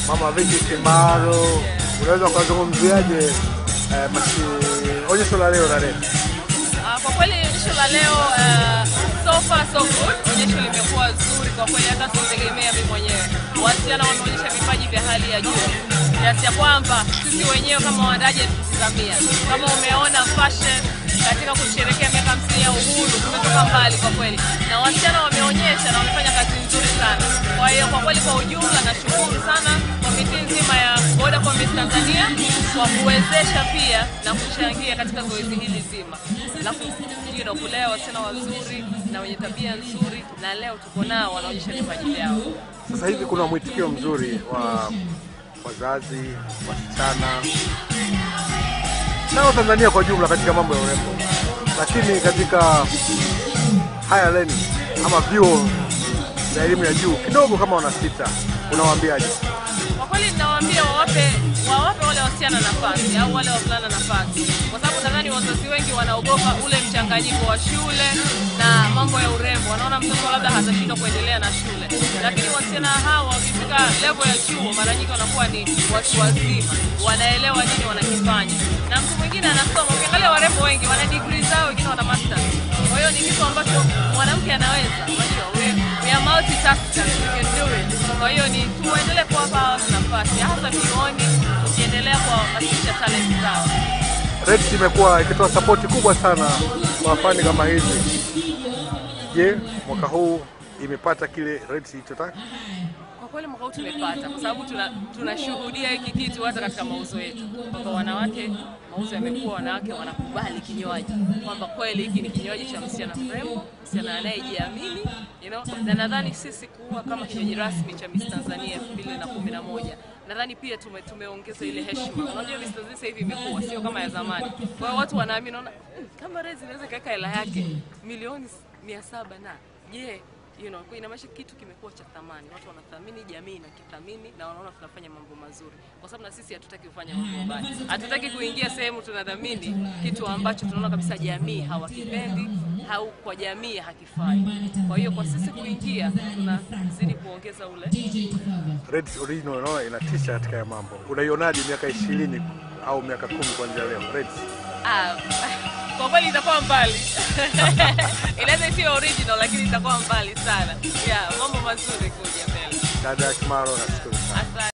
Mama Vicky Kimaro, unaweza ukazungumziaje eh, masi onyesho la leo la Red? Ah, kwa kweli onyesho la leo uh, so far so good. Onyesho limekuwa zuri kwa kweli, hata sikutegemea mimi mwenyewe. Wasichana wameonyesha vipaji vya hali ya juu kiasi ya kwamba sisi wenyewe kama waandaji tutizamia. Kama umeona fashion katika kusherehekea miaka 50 ya uhuru, tumetoka mbali kwa kweli, na wasichana wameonyesha na wamefanya kazi nzuri sana. Kwa hiyo kwa kweli, kwa ujumla, nashukuru sana komiti nzima ya Vodacom Miss Tanzania kwa kuwezesha pia na kuchangia katika zoezi hili zima la you know, kulea wasichana wazuri na wenye tabia nzuri, na leo tuko nao wanaonyesha vipaji vyao. Sasa hivi kuna mwitikio mzuri wa wazazi, wasichana na Tanzania kwa jumla katika mambo ya urembo, lakini katika higher learning ama vyuo vya elimu ya juu kidogo kama wanasita, unawaambiaje? Kwa kweli ninawaambia wawape wawape wale wasichana nafasi au wale wavulana nafasi, kwa sababu nadhani wazazi wengi wanaogopa ule mchanganyiko wa shule na mambo ya urembo. Wanaona mtoto labda hatashindwa kuendelea na shule, lakini wasichana hawa wakifika level ya chuo, mara nyingi wanakuwa ni watu wazima, wanaelewa nini wanakifanya, na mtu mwingine anasoma. Ukiangalia warembo wengi wana degree zao, wengine wana masters. Kwa hiyo ni kitu ambacho mwanamke anaweza. Unajua, we, we are multitaskers, we can do it. Kwa hiyo ni tuendelee kuwapa hawa nafasi, hasa vyuoni, tukiendelea kuwahamasisha talent zao. Red imekuwa ikitoa sapoti kubwa sana kwa fani kama hizi. Je, mwaka huu imepata kile Red ilichotaka? Kwa kweli mwaka huu tumepata, kwa sababu tuna- tunashuhudia hiki kitu hata katika mauzo yetu, kwamba wanawake, mauzo yamekuwa, wanawake wanakubali kinywaji, kwamba kweli hiki ni kinywaji cha msichana mrembo, msichana anayejiamini you know? na nadhani sisi kuwa kama kinywaji rasmi cha Miss Tanzania elfu mbili na kumi na moja nadhani pia tume, tumeongeza ile heshima. Unajua Miss Tanzania sasa hivi imekuwa sio kama ya zamani, kwa hiyo watu wanaamini, naona "Hmm, kama Rezi inaweza ikaweka hela yake milioni mia saba na je you know, kwa inamaanisha kitu kimekuwa cha thamani. Watu wanathamini, jamii inakithamini na wanaona tunafanya mambo mazuri, kwa sababu na sisi hatutaki kufanya mambo mabaya. Hatutaki kuingia sehemu tunadhamini kitu ambacho tunaona kabisa jamii hawakipendi au kwa jamii hakifai. Kwa hiyo kwa sisi kuingia, tunazidi kuongeza ule Red original unaona inatisha katika ya mambo. Unaionaje miaka ishirini au miaka kumi kuanzia leo Red? Ah, kwa kweli itakuwa mbali inaweza isiyo original, lakini itakuwa mbali sana. Yeah, mambo mazuri kuja mbele. Dada Kimaro, nashukuru sana. Asante.